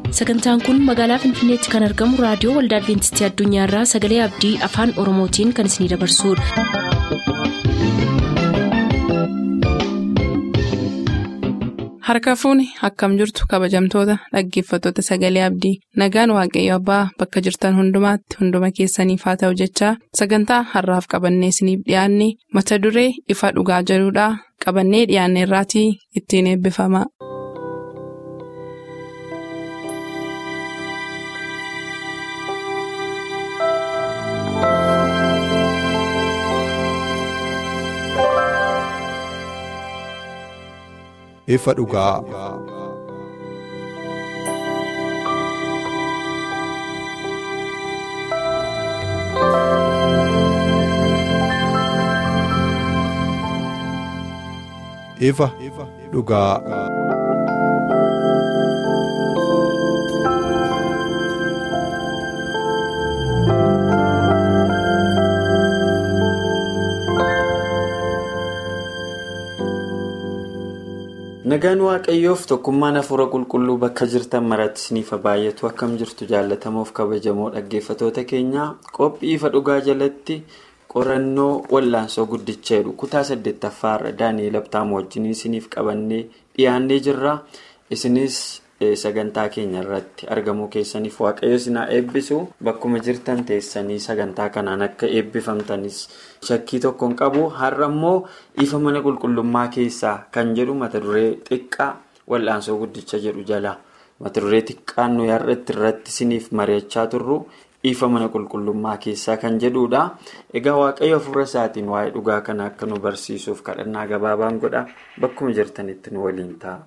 sagantaan kun magaalaa finfinneetti kan argamu raadiyoo waldaa adventistii addunyaarraa sagalee abdii afaan oromootiin kan isinidabarsudha. harka fuuni akkam jirtu kabajamtoota dhaggeeffattoota sagalee abdii nagaan waaqayyo abbaa bakka jirtan hundumaatti hunduma keessaniif haa ta'u jechaa sagantaa harraaf qabannee isiniif dhiyaanne mata duree ifa dhugaa jedhudhaa qabannee dhiyaanne irraatii ittiin eebbifama. ifa dhugaa. ifa dhugaa. nagaan waaqayyoof tokkummaan hafuura qulqulluu bakka jirtan maratti isiniif baay'atu akkam jirtu jaallatamoof kabajamoo dhaggeeffatoota keenya qophii ifa dhugaa jalatti qorannoo wallaansoo guddicha jedhu kutaa saddeettaffaarra daani'eel abtaamu wajjin isiniif qabannee dhiyaannee jirra isinis sagantaa keenya irratti argamuu keessaniif waaqayyo isinaa eebbisu bakkuma jirtan teessanii sagantaa kanaan akka eebbifamtanis shakkii tokkoon qabu har'a immoo ifa mana qulqullummaa keessaa kan jedhu mata duree xiqqaa wal'aansoo guddicha jedhu jala mata duree xiqqaan nuyi har'atti irratti isiniif mari'achaa turru ifa mana qulqullummaa keessaa kan jedhudha egaa waaqayyo hafuura isaatiin waa'ee dhugaa kana akka nu barsiisuuf kadhannaa gabaabaan godha bakkuma jirtanitti nu waliin ta'a.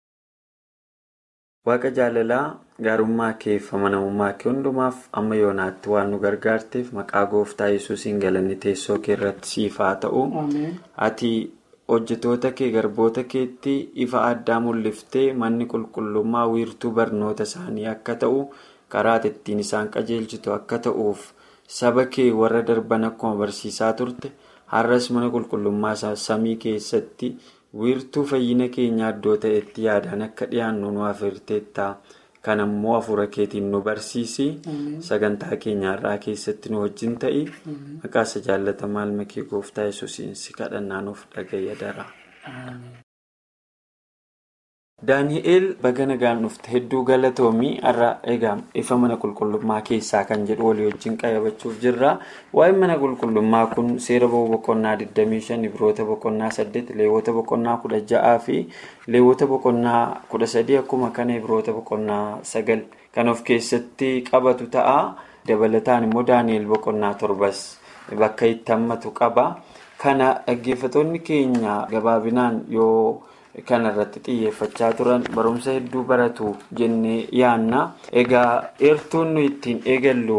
Waaqa jaalalaa gaarummaa kee fi amanamummaa kee hundumaaf amma yoonaatti waan nu gargaarteef maqaa gooftaa yesuusiin galanni teessoo kee irratti siif haa ta'u. Ati hojjetoota kee garboota keetti ifa addaa mul'iftee manni qulqullummaa wiirtuu barnoota isaanii akka ta'u karaa ittiin isaan qajeelchitu akka ta'uuf saba kee warra darban akkuma barsiisaa turte har'as mana qulqullummaa samii keessatti. wiirtuu fayyina keenya iddoo ta'etti yaadaan akka dhiyaannu nu afeerteetta kan ammoo hafuura keetiin nu barsiisi sagantaa keenya irraa keessatti nu wajjin ta'i maqaasa jaallatamaa ilma kee gooftaa yesuusiin si kadhannaa nuuf dhagayya dara. daani'eel baga nagaan dhufte hedduu galatoomii har'a egaa ifa mana qulqullummaa keessaa kan jedhu walii wajjin qayyabachuuf jirra waa'ee mana qulqullummaa kun seera ba'uu boqonnaa 25 ibroota boqonnaa 8 leewwota boqonnaa 16 fi leewwota boqonnaa 13 akkuma kana ibroota boqonnaa 9 kan of keessatti qabatu ta'a dabalataan immoo daani'eel boqonnaa torbas bakka itti hammatu qaba kana dhaggeeffatoonni keenya gabaabinaan yoo. Kan irratti xiyyeeffachaa turan barumsa hedduu baratu jennee yaanna. Egaa eertuun nuyi ittiin eegallu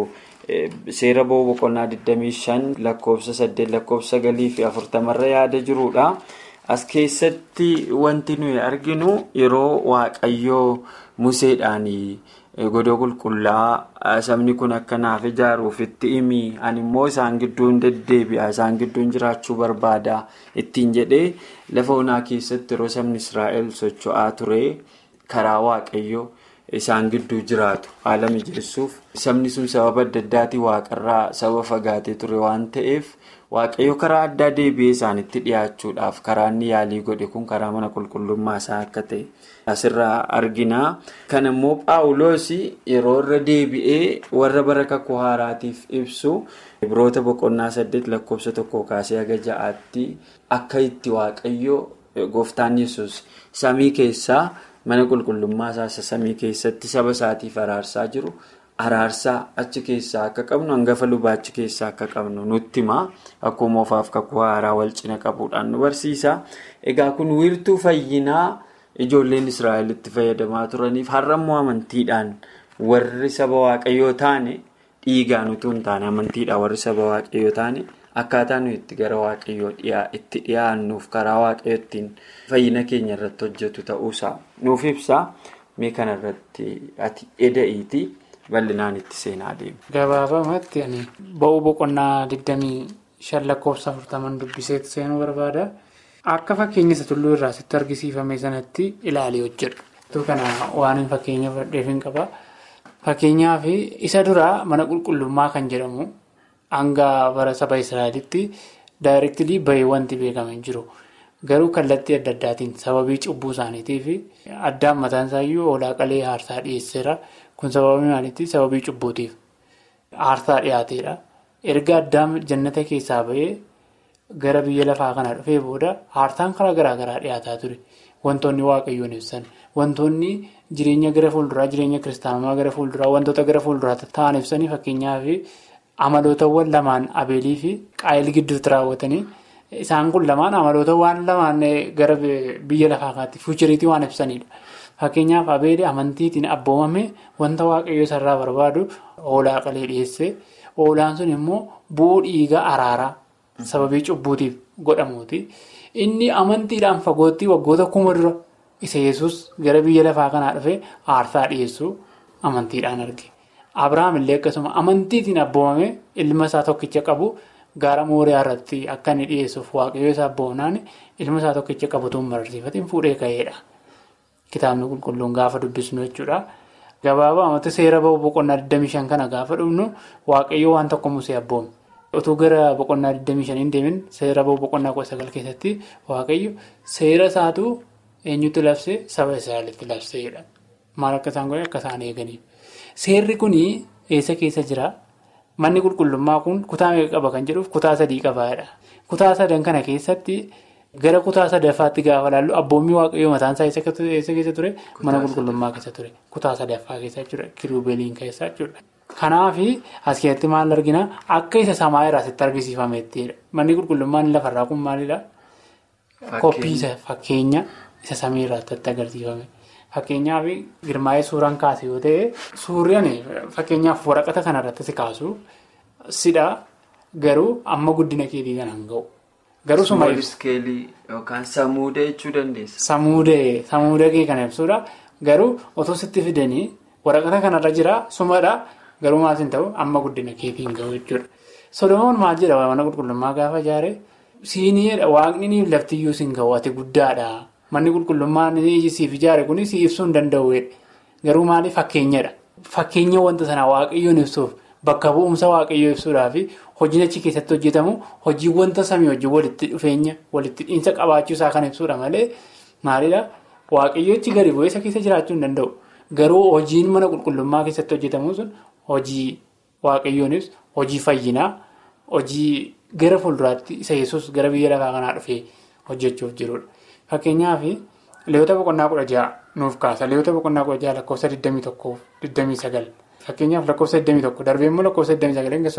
seera ba'uu boqonnaa 25 lakkoofsa 8 lakkoofsa 9 fi 40 irra yaada jirudha. As keessatti wanti nuyi arginu yeroo waaqayyoo museedhaan godoo qulqullaa sabni kun akka naaf ijaaruuf itti himi ani immoo isaan gidduun deddeebi'a isaan gidduun jiraachuu barbaada ittiin jedhee lafa onaa keessatti yeroo sabni israa'el socho'aa ture karaa waaqayyoo isaan gidduu jiraatu haala mijeessuuf sabni sun sababa adda addaatiin waaqarraa saba fagaatee ture waan ta'eef waaqayyo karaa addaa deebi'ee isaanitti dhiyaachuudhaaf karaa inni yaalii godhe kun karaa mana qulqullummaa isaa akka ta'e. asirraa arginaa kan immoo paawuloos yeroo irra deebi'ee warra bara kakuu haaraatiif ibsu ibroota boqonnaa saddeet lakkoofsa tokko kaasee haga ja'aatti akka itti waaqayyo gooftaan yesus samii keessaa mana qulqullummaa isaa samii keessatti saba isaatiif araarsaa jiru araarsaa achi keessaa akka qabnu hangafa lubaa achi keessaa akka qabnu nutti himaa akkuma ofaaf kakuu haaraa wal cina qabuudhaan nu barsiisa egaa kun wiirtuu fayyinaa. Ijoolleen Israa'el itti fayyadamaa turaniif har'a immoo amantiidhaan warri saba waaqayyoo taane dhiigaan utuu hin taane amantiidhaan warri saba waaqayyoo taane akkaataa nuyi itti gara waaqayyoo itti dhiyaannuuf karaa waaqayyoo ittiin fayyina keenya irratti hojjetu ta'uusaa nuuf ibsa mee kanarratti ati eda'iiti bal'inaan itti seenaa deema. Gabaabamatti ani ba'uu boqonnaa 25 lakkoofsa 40 dubbiseetti seenuu barbaada. Akka fakkeenya isa tulluu irraa sitti argisiifame sanatti ilaalee hojjedhu. kana waan fakkeenya fudhadheef hin qaba. Fakkeenyaaf isa duraa mana qulqullummaa kan jedhamu hanga bara saba Israa'elitti daayireektilii bahee wanti beekaman jiru. Garuu kallattii adda addaatiin sababii cubbuu isaaniitiif addaan mataan isaayyuu hoolaa qalee aarsaa dhiyeesseera. Kun sababii maaliitii? Sababii cubbuutiif aarsaa dhiyaateedha. Erga addaan jannata keessaa bahee gara biyya lafaa kana dhufee booda aarsaan karaa garaa garaa dhiyaataa ture. Wantoonni waaqayyoon ibsan wantoonni jireenya gara fuulduraa jireenya kiristaanummaa gara fuulduraa wantoota gara fuulduraa ta'an ibsanii fakkeenyaaf amalootawwan lamaan abeelii fi qaayil gidduutti raawwatanii isaan kun lamaan amaloota waan lamaan gara biyya lafaa kaatti fuuchiriitii waan ibsanidha. Fakkeenyaaf abeelii amantiitiin abboomame wanta waaqayyo isarraa barbaadu hoolaa qalee dhiyeesse hoolaan sun immoo bu'uu dhiiga araaraa sababii cubbuutiif godhamuuti. Inni amantiidhaan fagootti waggoota kuma dura isa yesus gara biyya lafaa kanaa dhufee aarsaa dhiyeessuu amantiidhaan arge. Abiraam illee akkasuma amantiitiin abboomame ilma isaa tokkicha qabu gaara mooriyaa irratti akka inni dhiyeessuuf waaqayyo isaa abboomnaan ilma isaa tokkicha qabutuun mararsiifatiin fuudhee ka'eedha. Kitaabni qulqulluun gaafa dubbisnu jechuudha. Gabaabaa amatti seera ba'u boqonnaa 25 kana gaafa dhufnu waaqayyo waan tokko musee abboome. Otuu gara boqonnaa 25 deemin seera ba'u boqonnaa 19 keessatti waaqayyo seera isaatu eenyutti labsee saba Israa'elitti labseedha. Maal akka isaan godhan akka isaan eeganiif. Seerri kun eessa keessa jira? Manni qulqullummaa kun kutaa meeqa qaba kan jedhuuf kutaa sadii qabaadha. Kutaa sadan kana keessatti gara kutaa sadaffaatti gaafa laallu abboommii waaqayyoo mataan isaa eessa keessa ture? Mana qulqullummaa keessa ture. Kutaa sadaffaa keessa jechuudha. Kiruubeeliin keessa jechuudha. Kanaaf as keessatti maal argina? Akka isa samaa irraa sitti argisiifamettidha. Manni qulqullummaan lafarraa kun maalidha? Koppii fakkeenya isa samii irraatti agarsiifame. Fakkeenyaaf girmaa'ee suuraan kaase yoo ta'e suuraan fakkeenyaaf waraqata kanarratti si kaasu sidha garuu amma guddina keetii kan hanga'u. Garuu suma iskeelii yookaan samuudee jechuu dandeessa. Samuudee samuudee kee kan ibsudha. Garuu otoo sitti fidanii waraqata kanarra jira sumadha garuu maal hin ta'u amma guddina keetii hin ga'u jechuudha. Solomoon maal jedha mana qulqullummaa gaafa ijaare siiniidha waaqni laftiyyuu si hin ga'u ati guddaadha. Manni qulqullummaan siif ijaare kun si ibsuu hin danda'u. Garuu maaliif fakkeenyadha. Fakkeenya wanta sanaa waaqayyoon ibsuuf bakka bu'umsa waaqayyoo ibsuudhaaf hojiin achi keessatti hojjetamu hojii wanta samii hojii walitti dhufeenya walitti dhiinsa qabaachuu isaa kan ibsuudha malee maalidha waaqayyoochi gadi bu'ee isa keessa jiraachuu hin danda'u. Garuu hojiin mana qulqullummaa keessatti hojjetamu sun hojii waaqayyoon ibsu hojii fayyinaa hojii gara fuulduraatti isa yesus gara biyya lafaa kanaa dhufee hojjechuuf jirudha. Fakkeenyaaf leewwata boqonnaa kudha ja'a nuuf kaasa. Leewwata boqonnaa kudha ja'a lakkoofsa 21-29. Fakkeenyaaf lakkoofsa 21 darbee immoo lakkoofsa 29 hanga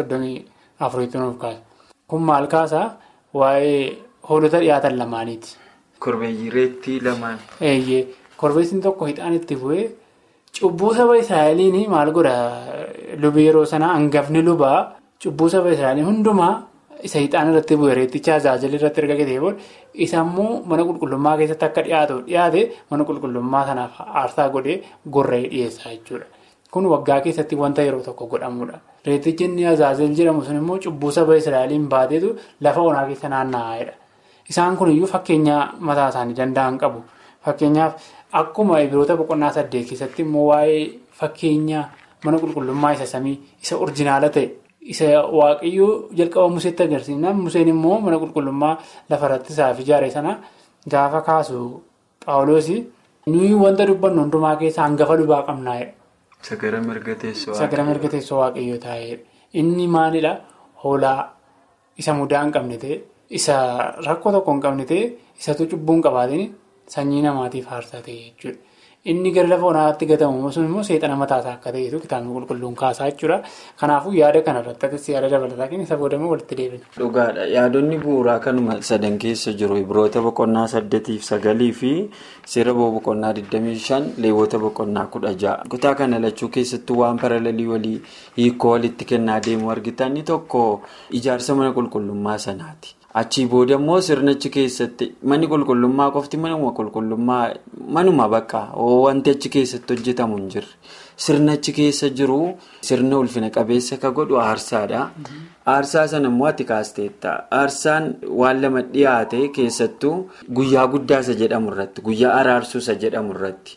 34 nuuf kaasa. Kun maal kaasaa waa'ee hoolota dhiyaatan lamaaniiti. Korbeeyyii reettii lamaan. Eeyyee korbeessi tokko hixaan itti bu'ee cubbuu saba Israa'eliin maal godha lubi yeroo sanaa hangafni lubaa cubbuu saba Israa'eliin hundumaa. Isa hixaan irratti bu'ee reetticha tajaajila irratti erga gatee booda isa immoo mana qulqullummaa keessatti akka dhiyaatu dhiyaate mana qulqullummaa sanaaf aarsaa godhee gorra'ee dhiyeessaa jechuudha. Kun waggaa keessatti wanta yeroo tokko godhamudha. Reettichi inni tajaajila jedhamu sun immoo cubbuu saba Israa'eliin baateetu lafa onaa keessa naanna'aadha. Isaan kuniyyuu fakkeenya mataa isaanii danda'an qabu. Fakkeenyaaf akkuma ibiroota boqonnaa saddeet keessatti immoo waa'ee fakkeenya mana qulqullummaa isa samii isa orjinaala ta'e. Isa waaqayyoo jalqaba museetti agarsiifnaan museen immoo mana qulqullummaa lafarratti isaaf ijaare sana gaafa kaasu paawuloosii nuyi wanta dubbannu hundumaa keessaa hangafa lubaa qabnaa'edha. Sagara mirga teessoo Sagara mirga teessoo waaqayyoo taa'edha. Inni maalidhaa hoolaa isa mudaa hin qabne ta'e isa rakkoo tokko hin qabne ta'e isatu cubbuu hin qabaatin sanyii namaatiif aarsaa ta'e jechuudha. Inni gara lafa onaatti gatamu sun immoo seexana mataasaa akka ta'etu kitaabni qulqulluun kaasaa jechuudha. Kanaafuu yaada kanarratti yaada dabalataa kenna isa boodamee walitti deebina. Dhugaadha. Yaadonni bu'uuraa kanuma sadan keessa jiru. Ibiroota boqonnaa saddeetiif sagalii fi seera boqonnaa 25 leewwota boqonnaa kudha ja'a. Kutaa kana lachuu keessattuu waan paralelii walii hiikoo walitti kennaa deemu argitan inni tokko ijaarsa mana qulqullummaa sanaati. Achii booda immoo sirnichi keessatti manni qulqullummaa qofti manuma qulqullummaa manuma bakka wanti achi keessatti hojjetamu hin jirre. Sirna achi keessa jiru sirna ulfina qabeessa ka godhu aarsaadha. Aarsaa sana immoo ati kaasteetta. Aarsaan waan lama dhiyaate keessattuu guyyaa guddaa isa jedhamu irratti guyyaa araarsuu isa jedhamu irratti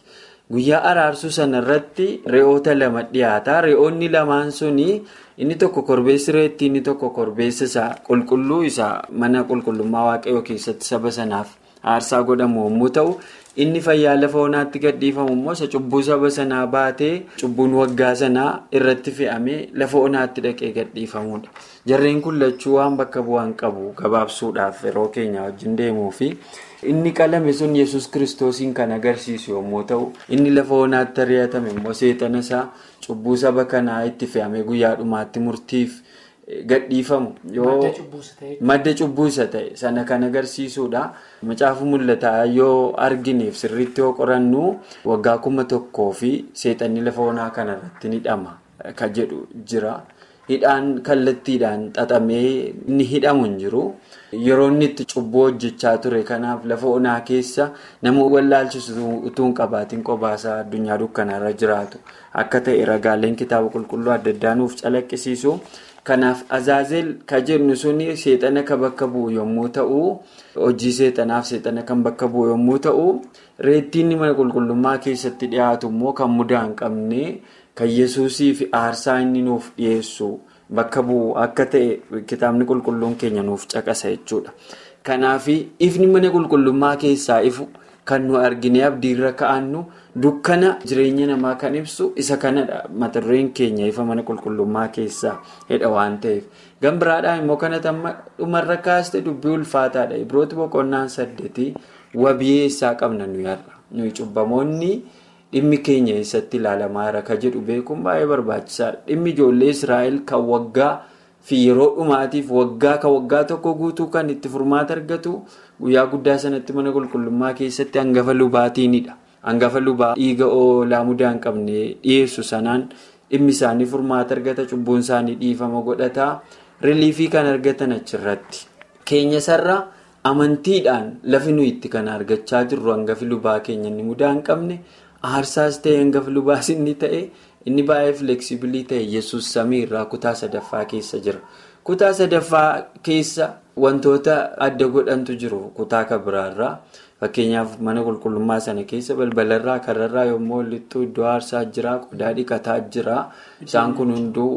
Guyyaa araarsuu sana irratti re'oota lama dhiyaata. Re'oonni lamaan suni inni tokko korbeessi reetti inni tokko korbeessa isaa qulqulluu isaa mana qulqullummaa waaqayyoo keessatti saba sanaaf aarsaa godhamu yommuu ta'u, inni fayyaa lafa onaatti gadhiifamu immoo isa cubbuu saba sanaa baatee cubbuun waggaa sanaa irratti fe'amee lafa onaatti dhaqee gadhiifamudha. Jarreen kun lachuu waan bakka bu'aan qabu gabaabsuudhaaf yeroo keenya wajjin deemuu fi inni qalame sun yesus kiristoosiin kan agarsiisu yommuu ta'u, inni lafa onaatti ari'atame immoo seexana isaa cubbuu saba kanaa itti fe'amee guyyaa dhumaatti murtiif gadhiifamu yoo madda cubbuu isa ta'e sana kan agarsiisudha. Macaafa mul'ataa yoo argineef sirriitti yoo qorannu waggaa kuma tokkoo fi seexanni lafa onaa kanarratti ni hidhama kan jedhu jira. Hidhaan kallattiidhaan xaxamee inni hidhamu hin jiru. Yeroo inni itti cubbuu hojjechaa ture kanaaf lafa onaa keessa nama wallaalchisu utuu hin qabaatiin qobaasaa addunyaa dukkanaarra jiraatu akka ta'e ragaaleen kitaaba qulqulluu adda addaa nuuf calaqqisiisu. Kanaaf azaazeel kan jennu suni seexana kan bakka bu'u yommuu ta'u hojii seexanaaf seexana kan bakka bu'u yommuu ta'u reettiin mana qulqullummaa keessatti dhiyaatu immoo kan mudaa hin qabne kan yesuusii fi aarsaa inni nuuf dhiyeessu bakka bu'u akka ta'e kitaabni qulqulluun keenya nuuf caqasa jechuudha. Kanaaf ifni mana qulqullummaa keessaa ifu kan nu argine abdiirra ka'annu dukkana jireenya namaa kan ibsu isa kanadha mata dureen keenya ifa mana qulqullummaa keessaa hedha waan ta'eef gan biraadhaan immoo kana dhumarra kaaste dubbii ulfaataadha ibrooti boqonnaan saddeetii wabii eessaa qabna nuyi har'a nuyi cubbamoonni dhimmi keenya eessatti ilaalamaa jira ka jedhu beekuun baay'ee barbaachisaadha dhimmi ijoollee israa'el kan waggaa fi yeroo dhumaatiif waggaa ka waggaa tokko guutuu kan itti furmaata argatu guyyaa guddaa sanatti mana qulqullummaa keessatti hangafa lubaatiinidha. Hangafa lubaa dhiiga oolaa mudaa hin qabne dhiyeessu sanaan dhimmi isaanii furmaata argata cubbuun isaanii dhiifama godhata riliifii kan argatan achirratti. Keenya sarara amantiidhaan lafi nuyi itti kan argachaa jirru hangafi lubaa keenya inni mudaa hin qabne aarsaas ta'e hangafa lubaas inni ta'e inni baay'ee fileksibilii ta'e yesus samii irraa kutaa sadaffaa keessa jira. Kutaa sadaffaa keessa wantoota adda godhantu jiru kutaa kan biraarraa. Fakkeenyaaf mana qulqullummaa sana keessa balbalarraa karrarraa yommuu walittuu iddoo aarsaa jira qodaa dhiqataa jira isaan kun hunduu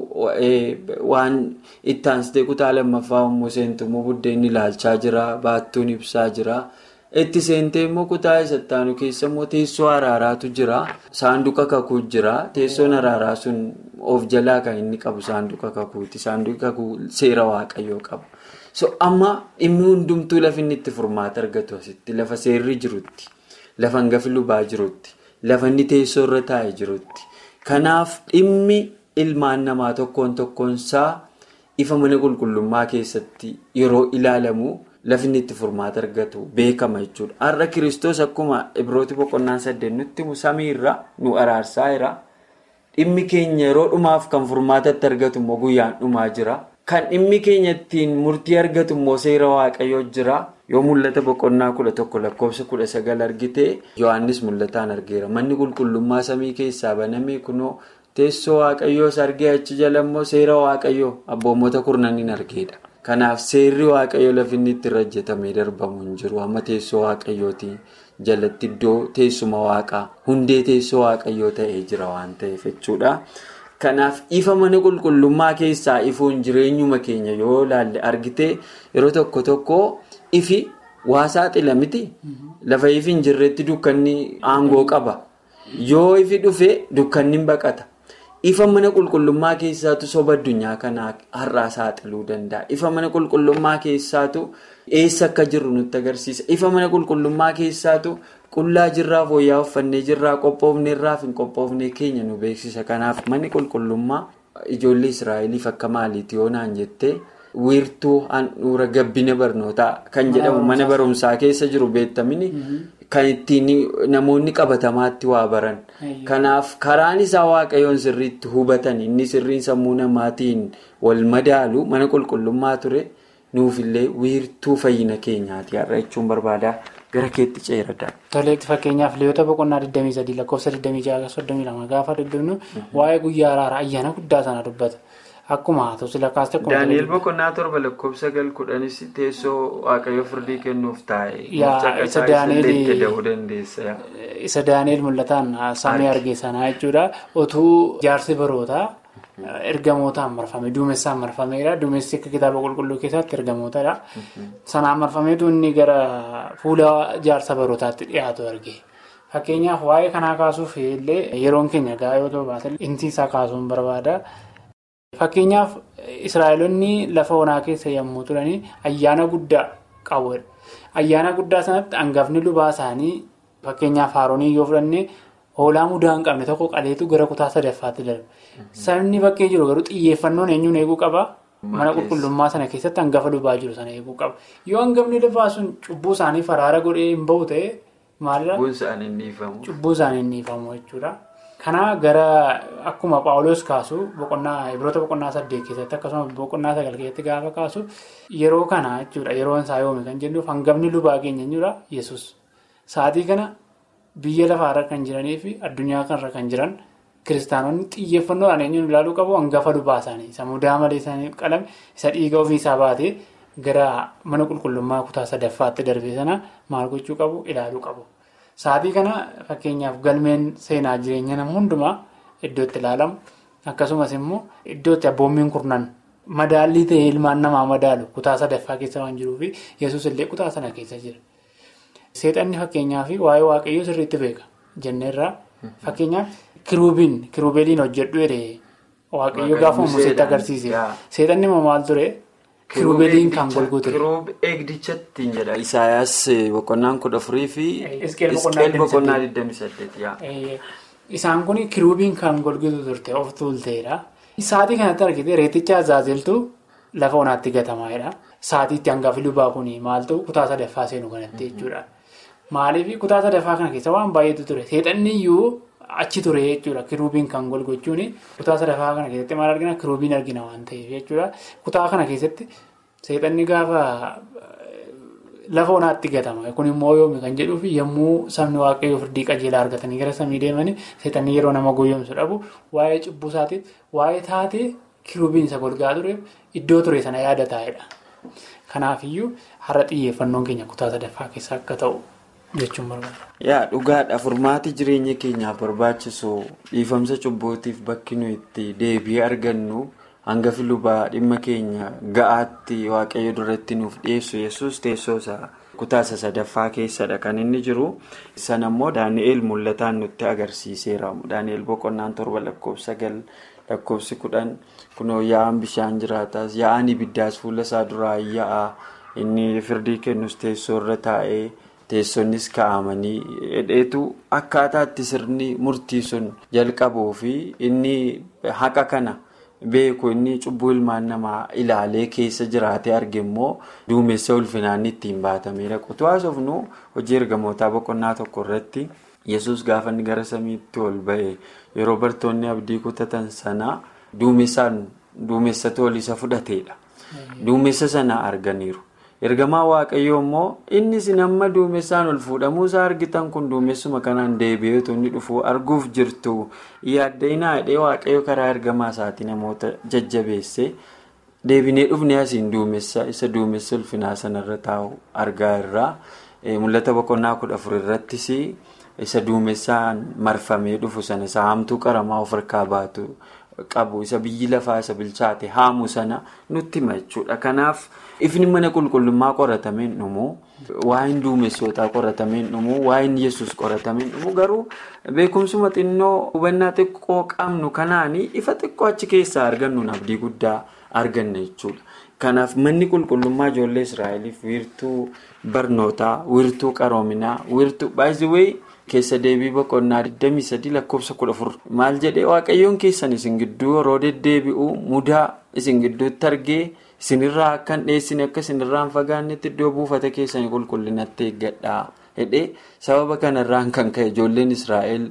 waan itti aansitee kutaa lammaffaa yommuu seentu immoo buddeenni ilaalchaa jira baattuun ibsaa jira itti seentee immoo kutaa isattaanu keessa immoo teessoo araaraatu jira saanduqa kakuu jira teessoon araaraa sun of jalaa kan inni qabu saanduqa kakuuti saanduqa kakuu seera waaqayyoo qabu. so amma dhimmi hundumtuu lafa inni itti furmaata argatu asitti lafa seerri jirutti lafa hangafi lubaa jirutti lafa inni teessoo irra taa'ee jirutti kanaaf dhimmi ilmaan namaa tokkoon tokkoonsaa ifa mana qulqullummaa keessatti yeroo ilaalamu lafa inni itti furmaata argatu beekama jechuudha har'a kiristoos akkuma ibrooti boqonnaan saddeet nutti samiirra nu araarsaa jira dhimmi keenya yeroo dhumaaf kan furmaatatti argatu immoo guyyaan dhumaa jira. Kan dhimmi keenya ittiin murtii argatu immoo seera waaqayyoo jira. Yoo mul'ata boqonnaa kudha tokko lakkoofsa kudha sagal argite Yohaannis mul'ataan argeera. Manni qulqullummaa samii keessaa baname kunoo teessoo waaqayyoos argee achi jala immoo seera waaqayyoo abboommota kurnaniin argeedha. Kanaaf seerri waaqayyoo lafi inni itti irra hojjetamee darbamu hin jiru. Amma teessoo waaqayyootiin jalatti iddoo teessuma waaqaa hundee teessoo waaqayyoo ta'ee jira waan ta'eef jechuudha. Kanaaf ifa mana qulqullummaa keessaa ifuun jireenyuma keenya yoo ilaalle argite yeroo tokko tokko ifi waa saaxila miti. Lafa ifi hin jirretti dukkanni aangoo qaba. Yoo ifi dhufe dukkanni baqata. Ifa mana qulqullummaa keessaatu soba addunyaa kanaa har'aa saaxiluu danda'a. Ifa mana qulqullummaa keessaatu eessa akka jirru nutti agarsiisa. Ifa mana qulqullummaa keessaatu qullaa jirraa fooyya'aa uffannee jirraa qophoofnee irraa fi hin qophoofnee keenya nu beeksisa. Kanaaf manni qulqullummaa ijoollee Israa'eliif akka maaliiti yoo naan jettee wiirtuu handhuura gabbina barnootaa kan jedhamu mana barumsaa keessa jiru beektamini kan ittiin namoonni qabatamaatti waa baran. Kanaaf karaan isaa waaqayyoon sirriitti hubatan inni sirriin sammuu namaatiin wal madaalu mana qulqullummaa ture nuufillee wiirtuu fayyina keenyaati har'a jechuun barbaada gara keetti ceeradha. Toleetti fakkeenyaaf Lewwota boqonnaa 23 lakkoofsa 26 32 gaafa dubbifnu waa'ee guyyaa araaraa ayyaana guddaa sana dubbata. akkuma haa ta'u sila kaasta akkuma Daani'el boqonnaa torba lakkoofsa sagal kudhanis teessoo waaqayyo firdii kennuuf taa'e. Yaa, Caqasaa isa isallee Daani'el- itti da'uu dandeessa. isa daani'el mul'ataan samii arge sanaa jechuudha otuu jaarsi barootaa ergamootaan marfame duumessaan marfameedha duumessi akka kitaaba qulqulluu keessatti ergamootadha sanaan marfameetu inni gara fuula jaarsa barootaatti dhiyaatu arge fakkeenyaaf waa'ee kanaa kaasuuf illee yeroon keenya gahaa yoo ta'u baate inti isaa kaasuun barbaada fakkeenyaaf israa'elonni lafa onaa keessa yommuu turanii ayyaana guddaa qabuudha ayyaana guddaa sanatti hangafni lubaa isaanii fakkeenyaaf haaroonii yoo fudhanne hoolaa mudaa hin qabne tokko qaleetu gara kutaa sadaffaatti darbe sabni bakkee jiru garuu xiyyeeffannoon eenyuun eeguu qaba mana qulqullummaa sana keessatti hangafa lubaa jiru sana eeguu qaba yoo hangafni lubaa sun cubbuu isaanii faraara godhee hin bahu ta'e maalirra Bu'uun isaanii hin dhiifamu. cubbuu isaanii hin dhiifamu jechuudha. Kana gara akkuma Paawuloos kaasu boqonnaa Ibroota boqonnaa saddeet keessatti akkasumas boqonnaa sagal keessatti gaafa kaasu yeroo kana jechuudha yeroon isaa yoome kan jennuuf hangafni lubaa keenya jechuudha Yesuus. Sa'aatii kana biyya lafaarra kan jiranii fi addunyaa kanarra kan jiran kiristaanonni xiyyeeffannoodhaan eenyuun ilaaluu qabu hangafa lubaa isaanii isa mudaa malee isaanii qalame isa dhiiga ofii isaa baatee gara mana qulqullummaa kutaa sadaffaatti darbee sana maal gochuu qabu ilaaluu qabu. Sa'aatii kana fakkeenyaaf galmeen seenaa jireenya nama hundumaa iddootti ilaalamu akkasumas immoo iddootti abboommiin kurnan madaallii ta'ee ilmaan namaa madaalu kutaa sadaffaa keessa waan jiruuf yesus illee kutaa sana keessa jira. Seexanni fakkeenyaaf waa'ee waaqayyoo sirriitti beeka jenneerraa fakkeenyaaf kiruubiin kiruubeeliin hojjedhu jedhee waaqayyo gaafa Museetti agarsiise seexanni immoo maal ture kiruubeeliin kan golgu ture. Kiruub eegdichatti jedha. Isaayaas boqonnaan kudha afurii fi Hisqeel Hisqeel boqonnaa 28 yaa. Isaan kun kiruubiin kan golgitu turte of tuulteedha. Sa'aatii kanatti argite reeticha azaazeltu lafa onaatti gatamaadha. Sa'aatiitti hangafi lubaa kun maaltu kutaa sadaffaa seenu kanatti jechuudha. Maaliif kutaa sadaffaa kana keessa waan baay'eetu ture. Seexanni iyyuu achi ture jechuudha. Kiruubiin kan golgochuun kutaa sadaffaa kana keessatti maal argina? Kiruubiin argina waan ta'eef jechuudha. Kutaa kana keessatti seexanni gaafa lafa onaatti gatama. Kun immoo yoomi kan jedhuuf yommuu sabni waaqayyoo firdii qajeelaa argatanii gara samii deemanii seexanni yeroo nama goyyomsu dhabu waa'ee cubbuu isaatiif waa'ee taatee kiruubiin isa golgaa tureef iddoo ture sana yaada taa'edha. Kanaafiyyuu har'a xiyyeeffannoon keenya kutaa sadaffaa keessa akka ta'u jechuun barbaada. Yaa dhugaadha furmaati jireenya keenyaaf barbaachisu dhiifamsa cubbuutiif bakki nuyi itti deebi'ee argannu hangafi lubaa dhimma keenya ga'aatti waaqayyo duratti nuuf dhiyeessu yesus teessoo isaa kutaa isa sadaffaa keessadha kan inni jiru san ammoo daani'eel mul'ataan nutti agarsiiseera daani'eel boqonnaan torba lakkoofsa sagal lakkoofsi kudhan kunoo yaa'an bishaan jiraataas yaa'an ibiddaas fuula isaa duraa yaa'a inni firdii kennus teessoo irra taa'ee. teessoonnis kaa'amanii hedheetu akkaataatti sirni murtii sun jalqabuu fi inni haqa kana beeku inni cubbuu ilmaan namaa ilaalee keessa jiraatee arge immoo duumessa ulfinaan ittiin baatamedha. Qotuu haasofnu hojii ergamootaa boqonnaa tokko irratti yesus gaafa inni gara samiitti ol ba'e yeroo bartoonni abdii kutatan sana duumessaan duumessa toolisa fudhateedha. Duumessa sana arganiiru. ergamaa waaqayyoo immoo inni isin amma duumessaan ol fuudhamuu isaa argitan kun duumessuma kanaan deebi'eetu inni dhufu arguuf jirtu yaaddeenaa hidhee waaqayyo karaa ergamaa isaatii namoota jajjabeesse deebinee dhufnee asiin duumessa isa duumessa ulfinaa sanarra taa'u argaa irraa mul'ata boqonnaa kudha afur irrattis isa duumessaan marfamee dhufu sana isa haamtuu qaramaa of harkaa baatu qabu isa biyyi lafaa isa bilchaate haamu sana nutti hima jechuudha kanaaf. ifni mana qulqullummaa qoratameen dhumu waa'een duumessootaa qoratameen dhumu waa'een yesus qoratameen dhumu garuu beekumsuma xinnoo hubannaa xiqqoo qabnu kanaanii ifa xiqqoo achi keessaa argannuun abdii guddaa arganna jechuudha. Kanaaf manni qulqullummaa ijoollee Israa'eliif wiirtuu barnootaa, wiirtuu qaroominaa, wiirtuu baay'ee keessa deebii boqonnaa 23 lakkoofsa 14 maal jedhee waaqayyoon keessan isin gidduu yeroo deddeebi'u mudaa isin gidduutti argee. isinirraa akkan dhiyeessine akka isinirraa hin fagaannetti iddoo buufata keessanii qulqullinatti eeggadhaa jedhee sababa kanarraan kan ka'e ijoolleen israa'el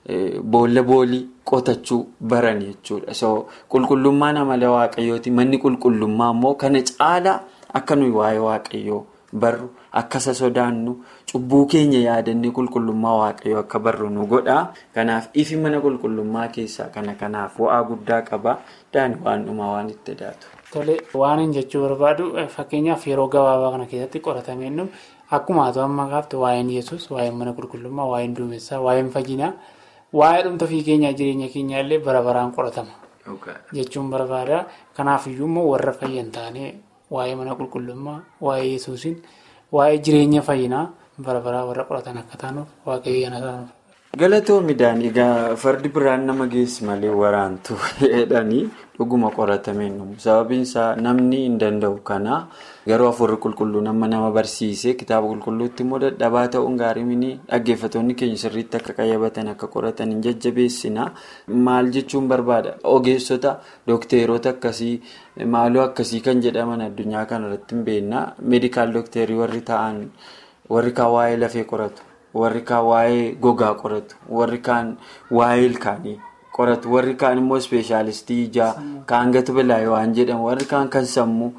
boolla boolii qotachuu baran jechuudha so qulqullummaan amala waaqayyooti manni qulqullummaa immoo kana caalaa akka nuyi waa'ee waaqayyoo barru akka isa sodaannu cubbuu keenya yaadannee qulqullummaa waaqayyoo akka barru nu godha kanaaf ifi mana qulqullummaa keessaa kana kanaaf bu'aa guddaa qaba daani waan dhumaa waan itti daatu. Tole waan hin jechuu barbaadu fakkeenyaaf yeroo gabaabaa kana keessatti qoratamee nu akkuma haa ta'u amma gaafte waa'een yesus waa'een mana qulqullummaa waa'een duumessaa waa'een fayyinaa waa'ee dhumta fi keenyaa jireenya keenyaa illee bara baraan qoratama. jechuun barbaada kanaafiyyuu immoo warra fayyan taanee waa'ee mana qulqullummaa waa'ee yesuusin waa'ee jireenya fayyinaa bara baraa warra qoratan akka taanuuf waaqayyo yana taanuuf. galatoomidhaan egaa fardi biraan nama geessi malee waraantu jedhanii dhuguma qoratameen sababiin isaa namni hin danda'u kana garuu afurri qulqulluu nama nama barsiise kitaaba qulqulluutti immoo dadhabaa ta'uun gaarii mini dhaggeeffattoonni keenya sirriitti akka qayyabatan akka qoratan hin jajjabeessina maal jechuun barbaada ogeessota dookteerota akkasii maaloo akkasii kan jedhaman addunyaa kanarratti hin beekna meedikaal dookteerii warri ta'an warri kaan waa'ee lafee qoratu warri kaan waa'ee gogaa qoratu warri kaan waa'ee ilkaanii. qoratu warri kaan immoo ispeeshaalistii ijaa kaan gatu bilaayee waan jedhamu warri kaan kan sammuu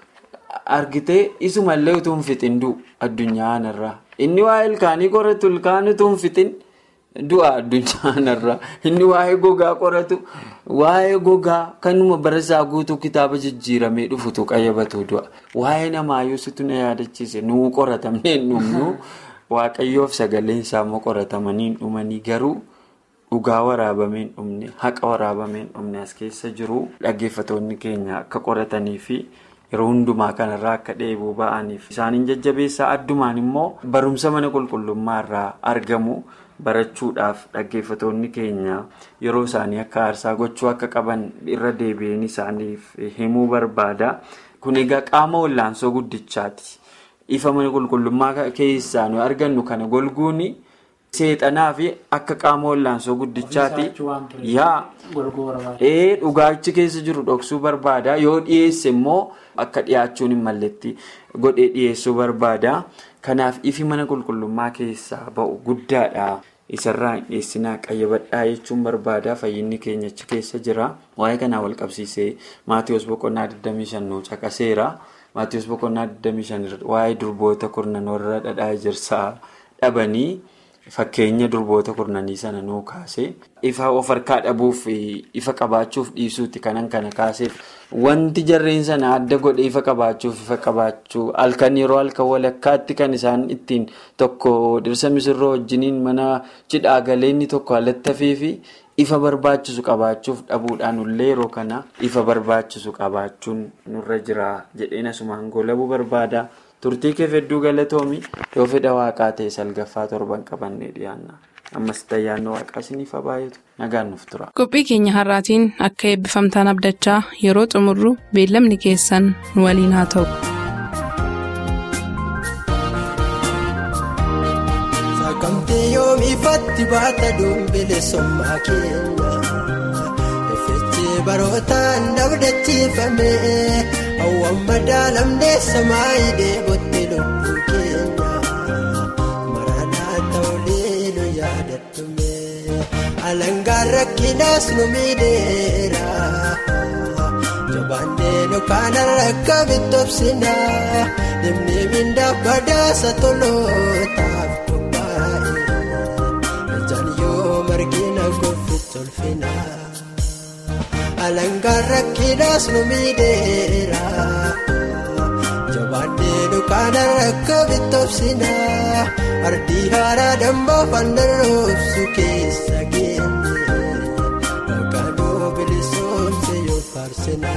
argitee isumallee utuu hin fixin du'u addunyaa kanarraa inni waa'ee ilkaanii qoratu ilkaan utuu hin fixin du'a addunyaa kanarraa inni waa'ee gogaa qoratu waa'ee gogaa kanuma barasaa guutuu kitaaba jijjiiramee dhufutu qayyabatu du'a waa'ee namaayyuu situ na yaadachiise nuu qoratamnee dhumnu waaqayyoof sagaleen isaa immoo qoratamanii dhumanii garuu. dhugaa waraabameen dhumne haqa waraabameen dhumne as keessa jiru dhaggeeffatoonni keenya akka qoratanii fi yeroo hundumaa kanarraa akka dheebuu ba'aniif isaaniin jajjabeessaa addumaan immoo barumsa mana qulqullummaa irraa argamu barachuudhaaf dhaggeeffatoonni keenya yeroo isaanii akka aarsaa gochuu akka qaban irra deebi'een isaaniif himuu barbaada kun egaa qaama wallaansoo guddichaati ifa mana qulqullummaa keessaa nu argannu kana golguuni. seexanaa fi akka qaama wallaansoo guddichaati yaa ee dhugaachi keessa jiru dhoksuu barbaada yoo dhiyeesse immoo akka dhiyaachuun hin malletti godhee dhiyeessuu barbaada kanaaf ifi mana qulqullummaa keessaa ba'u guddaadha isarraa hin dhiyeessinaa qayyabadhaa jechuun barbaada fayyinni keenyachi keessa jira waa'ee kanaa wal qabsiisee maatiyoos boqonnaa 25 nu caqaseera maatiyoos boqonnaa 25 waa'ee durboota kurnan warra dhadhaa ejersaa dhabanii. Fakkeenya durboota kurnanii sana nuu kaase ifa of harkaa dhabuuf ifa qabaachuuf dhiisuuti kanan kana kaaseef wanti jarreen sana adda godhe ifa qabaachuuf ifa qabaachuu halkan yeroo halkan walakkaatti kan isaan ittiin tokko dhirsa misirroo wajjiniin mana cidhaa galee inni tokko alattafee fi ifa barbaachisu qabaachuuf dhabuudhaan illee yeroo kana ifa barbaachisu qabaachuun nurra jira jedheen asumaan goolabuu barbaada. turtii keef hedduu galatoomi yoo fedha waaqaa ta'e salgaffaa torban qabannee dhiyaanna ammas tayyaanno waaqaa isiniif baay'atu nagaan nuuf tura. qophii keenya har'aatiin akka eebbifamtaan abdachaa yeroo xumurru beellamni keessan nu waliin haa ta'u. Sakamtee yoomifatti baata dumbile sommaa keenya effeechee barootaan dabdachiifame hawwan madaalamnee samaayidee botte lubbuu keenya maranaa ta'ulee nu yaadatume alangaan rakkinaas nu miidheera jabaannee nu kaana rakka bitobsina dhimni mindaa badaasa tolootaaf qophaa'e ijaan yoo margina golfitti olfina. alangaan rakkinaas nu miidheera jabaannee dukaana rakka bitobsina ardii haaraa dambaa fandaroofsu keessa geenye maqaanoo bilisoomse yoo faarsina.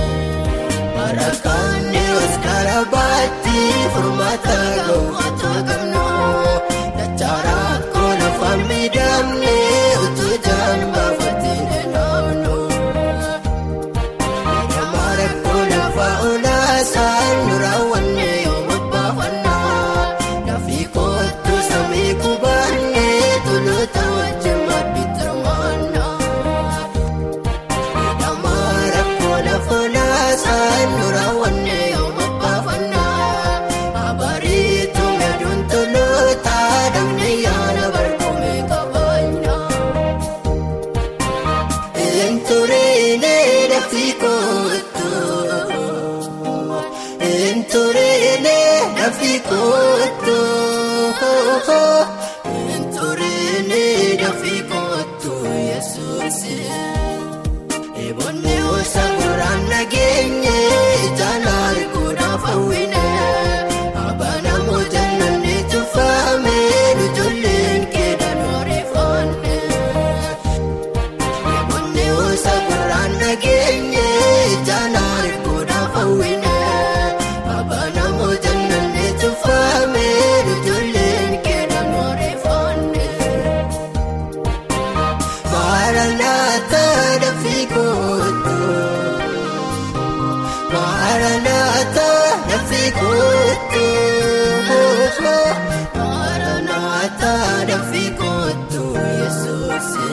Furmaata gahu Enturine dafi kootu. Enturine dafi kootu Yesuusi. Eboonni osa guraan nageenye jala arguudhaaf hawwine. Abbaan namoota namni tuffaame ijoolleen keedhaan oreeffanne. Eboonni osa guraan nageenye jala arguudhaaf hawwine. Abbaan namoota namni tuffaame ijoolleen keedhaan oreeffanne. Maranatha dafii kootu. Maranatha dafii kootu. Maranatha dafii kootu Yesuusi.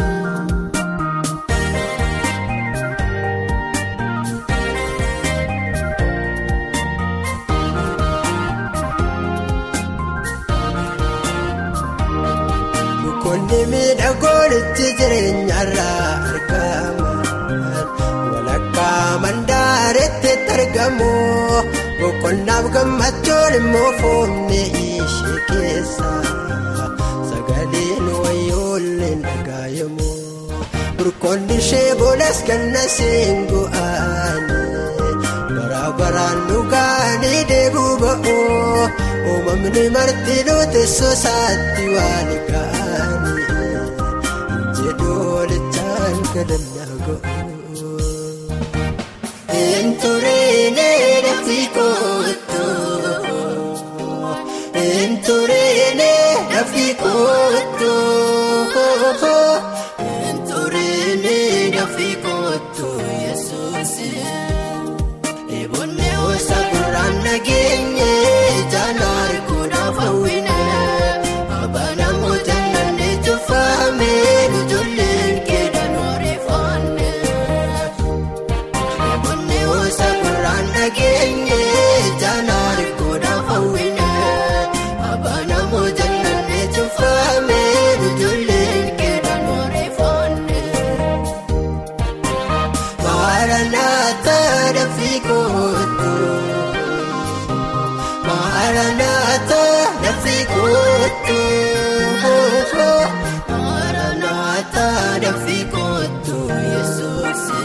Mukoonni miidhagoon itti jireenyarraa argaman walakkaa mandaaretti argamu boqonnaaf gammachuun immoo foonni ishee keessa sagaleen wayyoolleen dhagaayamu burqoonni ishee boodas ganna seengu'aani bara baraan dhugaanii deebuu ba'u uumamni marti nuti sosaatti waan ga'anii jedhoolichaan kadhannaa ga'u. Enturine dafii kootu. Enturine dafii kootu. Enturine dafii kootu Yesuusi. Eboonni osa guraan nageenye jala arguudhaaf hawwine. Abbaan namoota namni tuffaame ijoolleen keedhaan oreeffanne. Eboonni osa guraan nageenye jala arguudhaaf hawwine. Abbaan namoota namni tuffaame ijoolleen keedhaan oreeffanne. Maranatha dafii kootu. Maranatha dafii kootu. Maranatha dafii kootu Yesuusi.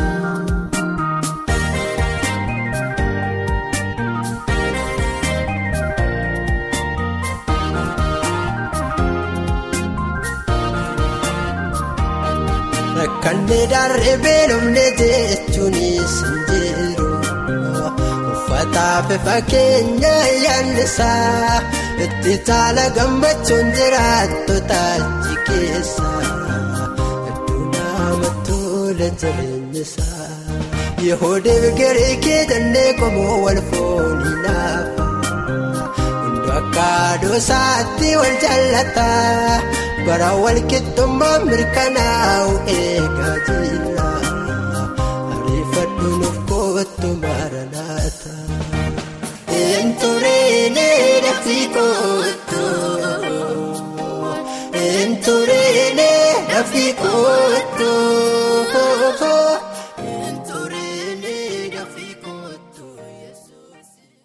Rakkanne daree beelofne jechuunis hin jiru. Uffataaf fakkeenya yaannisaa itti taala gammachuun jiraattota achi keessa. Iddoo nama tola jireenyisaa. Yehoodee Giriikii jennee qomoo wal foonii naafa. Hundi akka doosaatti wal jaallata. Bara wal qixxummaa mirkanaa'u eegaa jira. Ariifadhu nuuf kootu maranata. Enturine dafii kootu.